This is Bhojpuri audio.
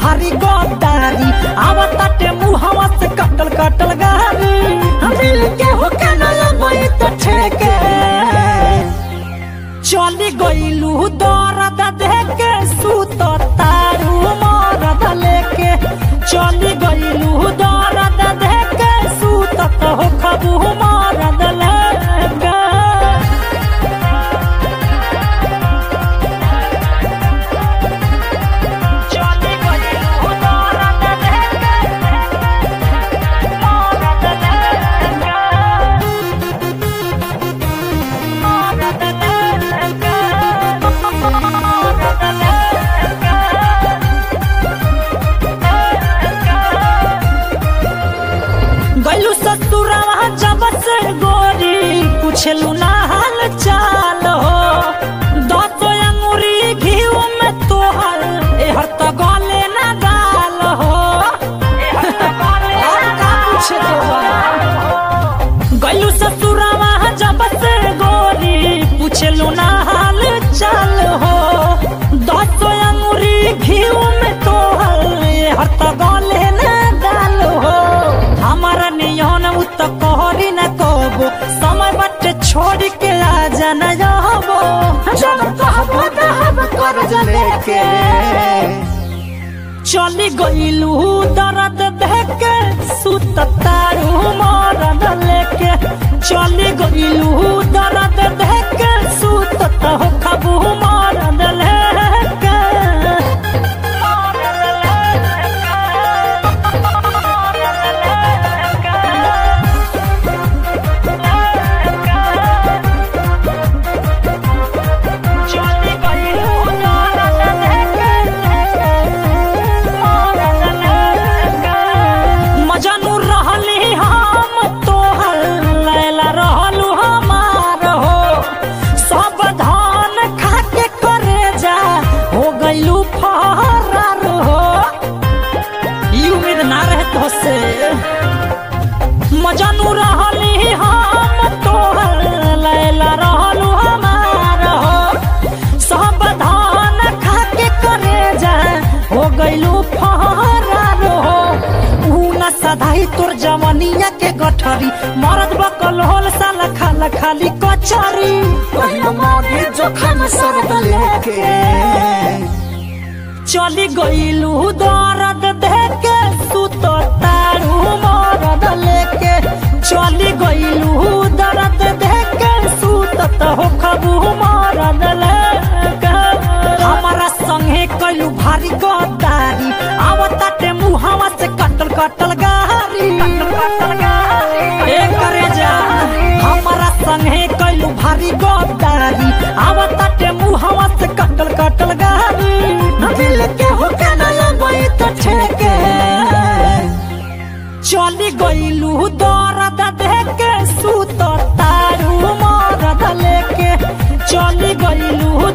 भारी गद्दारी आवताटे मुहवा से कटल कटल गारी मिल के हो के न लगई त ठेके चली गईलू दर्द देके सुत तारू मरद लेके चली गईलू दर्द देके सुत तो खबू मरद लेके चली गईलू दर्द देके मरद लेके गलू ससुरवा जब से गोरी पूछलू ना हाल चाल हो दस अंगुरी घीव में तोहर एहर त गले ना गाल हो और का पूछे गलू ससुरवा जब से गोरी पूछलू ना हाल चाल हो दस अंगुरी घीव में तोहर एहर त गले ना गाल हो हमारा नियन उ त कहरी न कहबो समय बटे छोड़ के आ जाना जाबो जब कहबो कहब कर लेके चली गईलू दर्द देके सुत तारू मरद लेके चली गईलू दर्द देके सुत तो खबू मरद लेके चली गईलू दर्द देके मजनू रहली हम तोहर लैला रहलू हमार हो सब धान खाके करे जा हो गईलू फरार हो ई उम्मीद ना रहे तो से मजनू रहली हम तोहर लैला रहलू हमार हो सब धान खाके करे जा हो गईलू फरार हो ऊ न सधाई तोर जवनिया के गठरी मरद बकल होल साला खाला खाली कचरी पहिलो मोगी जोखम सब लेके चली गईलू दर्द देके सुत तारू मरद लेके चली गईलू दर्द देके सुत तो खबू मरद लेके हमारा संगे कलू भारी गद्दारी आवताटे मुहावा से कटल कटल गारी ए करे जा हमारा संगे कलू भारी गद्दारी आवताटे मुहावा से कटल कटल गारी दिल के हो के न लगई त ठेके चली गईलू दर्द देके सुत तारू मरद लेके चली गईलू